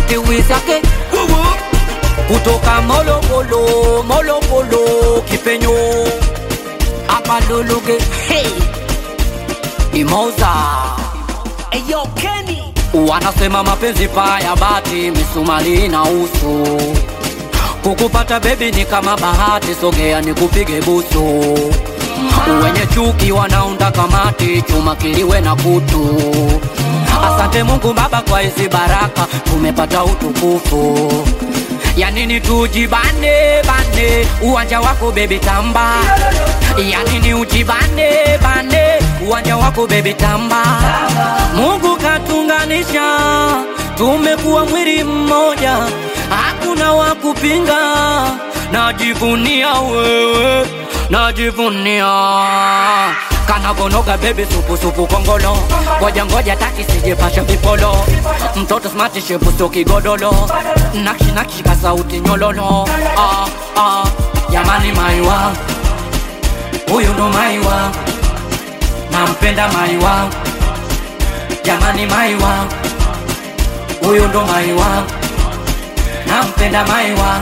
tiwizake kutoka molokolo molokolo kipenyo amaluluge hey. imoza Eyo Kenny wanasema mapenzi paya bati misumari na uso kukupata bebi ni kama bahati sogea ni kupige busu wenye chuki wanaunda kamati chuma kiliwe na kutu asante mungu baba kwa hizi baraka tumepata utukufu yanini tujibane bane uwanja wako bebi tamba yanini ujibane bane uwanja wako bebi tamba mungu katunganisha tumekuwa mwili mmoja hakuna wa kupinga najivunia wewe najivunia kanavonoga bebi supusupu kongolo ngoja ngoja taki sijepasha vipolo mtoto smati shepuso kigodolo nakshi nakshi ka sauti nyololo ah, ah, jamani maiwa huyu ndo maiwa nampenda maiwa jamani maiwa huyu ndo maiwa nampenda maiwa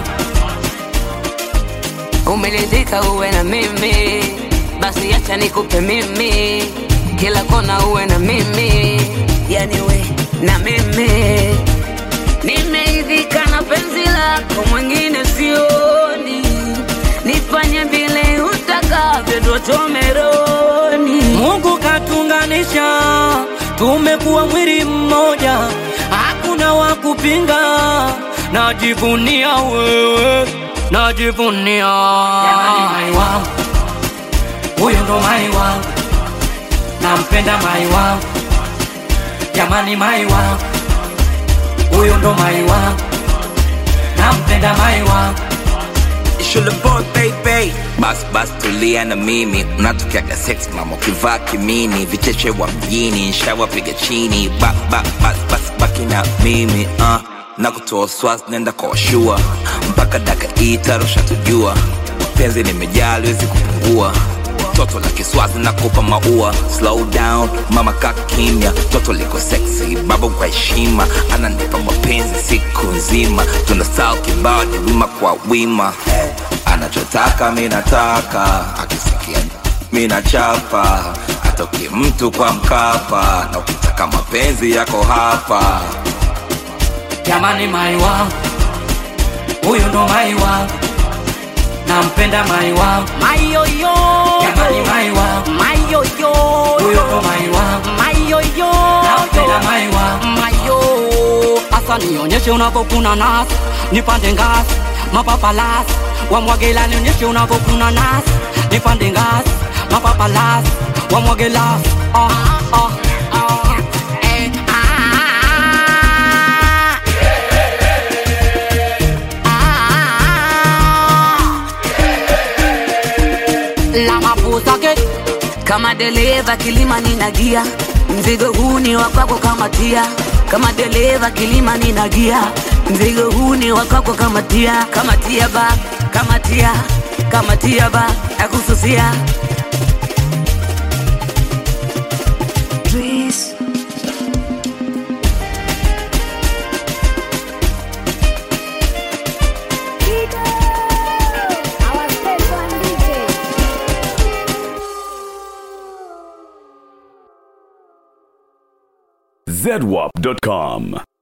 umelizika uwe na mimi basi acha nikupe mimi kila kona uwe na mimi yani we na mimi nimeidhika na penzi lako mwingine sioni nifanye vile utakavyo totomeroni mungu katunganisha tumekuwa mwili mmoja hakuna wa kupinga najivunia wewe najivunia Jamani, mai wangu huyu ndo mai wangu nampenda mai wangu jamani mai wangu huyu ndo mai wangu nampenda mai wangu Shule boy baby bas bas tulia na mimi unatokeaga sex mama ukivaa kimini vicheche wa mjini nshawapiga chini ba, ba, bas bas baki na mimi uh. na kutoa swas nenda kwa washua mpaka daka itarusha tujua penzi limejaa liwezi kupungua toto la kiswazi na kupa maua slow down mama ka kimya toto liko sexy baba kwa heshima ananipa mapenzi siku nzima tuna style kibao ni wima kwa wima anachotaka mi nataka akisikia mi nachapa atoki mtu kwa mkapa na ukitaka mapenzi yako hapa jamani mai wangu huyu ndo mai wangu nampenda mai wangu Mayoyo jamani mai wangu Mayoyo huyu ndo mai wangu Mayoyo nampenda mai wangu mayo asa nionyeshe unavyokuna nasi nipande ngasi mapapalasi wamwagela nionyeshe unavyokuna nasi nipande ngasi mapapalasi wamwagelasi ah, ah, ah, eh, ah, ah. la mapusake kama dereva kilima ninagia mzigo huu ni wa kwako kama tia kama dereva kilima ninagia mzigo huu ni wa kwako kama tia kama tia ba kama tia kama tia ba nakususia Our special DJ. zedwap.com.